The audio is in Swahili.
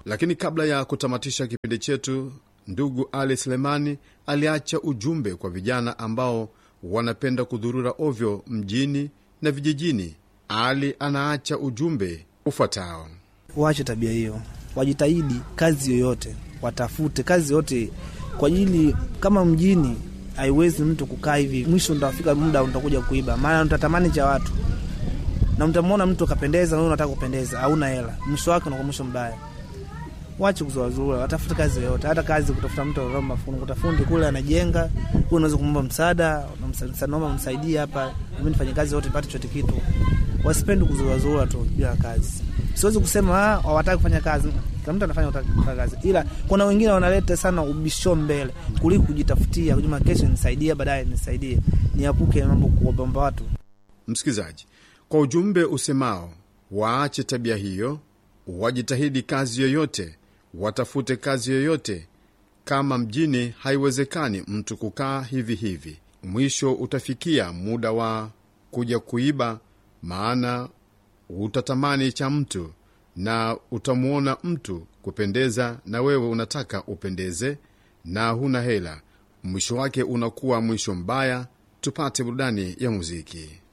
Lakini kabla ya kutamatisha kipindi chetu, ndugu Ali Selemani aliacha ujumbe kwa vijana ambao wanapenda kudhurura ovyo mjini na vijijini. Ali anaacha ujumbe ufuatao: waache tabia hiyo, wajitahidi kazi yoyote, watafute kazi yoyote kwa ajili, kama mjini haiwezi mtu kukaa hivi, mwisho utafika muda utakuja kuiba, maana utatamani cha watu na mtamwona mtu akapendeza, na wewe unataka kupendeza, hauna hela, mwisho wake unakuwa mwisho mbaya. Wache kuzuazurura, watafute kazi yoyote, hata kazi kutafuta mtu anaomba fundi, kutafundi kule anajenga, wewe unaweza kumwomba msaada, naomba msaidie hapa, mimi nifanye kazi yote nipate chote kitu. Wasipendi kuzuazurura tu bila kazi. Siwezi kusema ah, hawataki kufanya kazi, kila mtu anafanya kufanya kazi, ila kuna wengine wanaleta sana ubisho mbele kuliko kujitafutia, kujuma kesho nisaidie, baadaye nisaidie, niapuke mambo kuomba watu. Msikilizaji, kwa ujumbe usemao waache tabia hiyo, wajitahidi kazi yoyote, watafute kazi yoyote. Kama mjini haiwezekani mtu kukaa hivi hivi, mwisho utafikia muda wa kuja kuiba, maana utatamani cha mtu na utamwona mtu kupendeza, na wewe unataka upendeze na huna hela, mwisho wake unakuwa mwisho mbaya. Tupate burudani ya muziki.